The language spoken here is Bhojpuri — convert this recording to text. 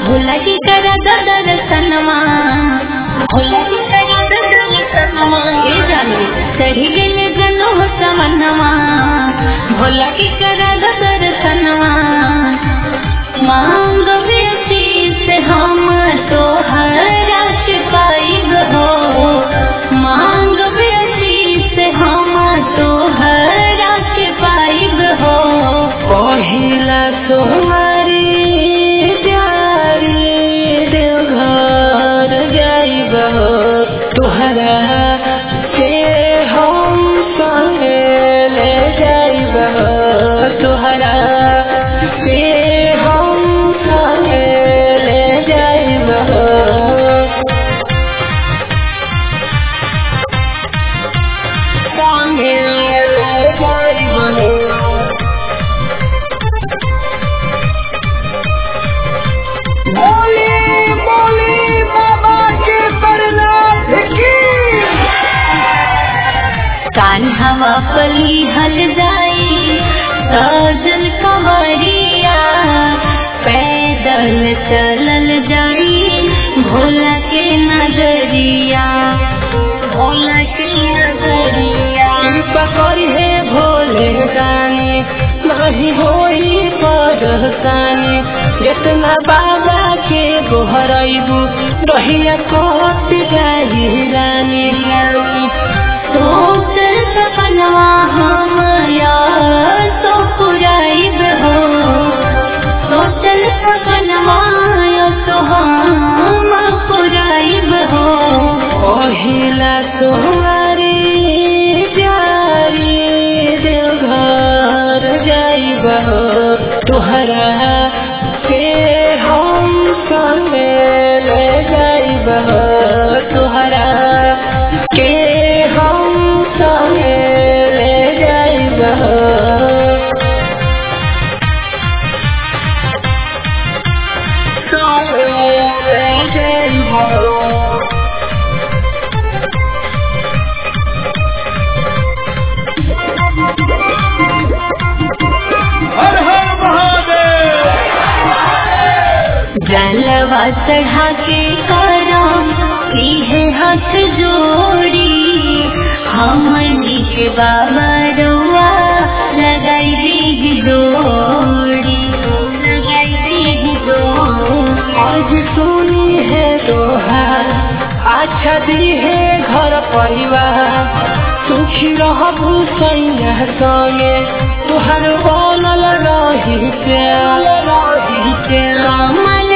भोला की करा दर्शनमा भोला की करा दर्शनमा ए जानो चढ़ी गए जनो हो समनमा भोला की करा दर्शनमा मांग बेटी से हम तो हराश पाइब हो मांग बेटी से हम तो हराश पाइब हो पहिला तुम्हारी प्यारी देवघर जाइब तुहरा से हम संगे ले जाइब तुहरा से हम संगे ले जाइब संगे ले जाइब बोले बोले बाबा के परनाथ की कान हवा पली हल जाई साजल कंवरिया पैदल चलल जाई भोला के नगरिया भोला के नगरिया कृपा करी हे भोले रानी नहीं होई परेशानी जितना बाबा के गोहरबू रहिया कट जाई रानी रानी सोचल सपनवा हम यार तो पुराइब हो सोचल सपनवा यो तो हम पुराइब हो पहिला तुम्हारी प्यारी देवघर जाइब तुहरा से हम संगे ले जाइब तुहरा के हम संगे ले जाइब संगे ले जाइब हर हर महादेव जलवा चढ़ा के करो है हाथ जोड़ी हमनी के बाबा रुआ लगाई दी जोड़ी लगाई दी जोड़ी आज सुनी है दोहार अच्छा दी है घर परिवार सुखी रहबू सैया संगे तुहर बनल रही प्यार रही प्यार कमल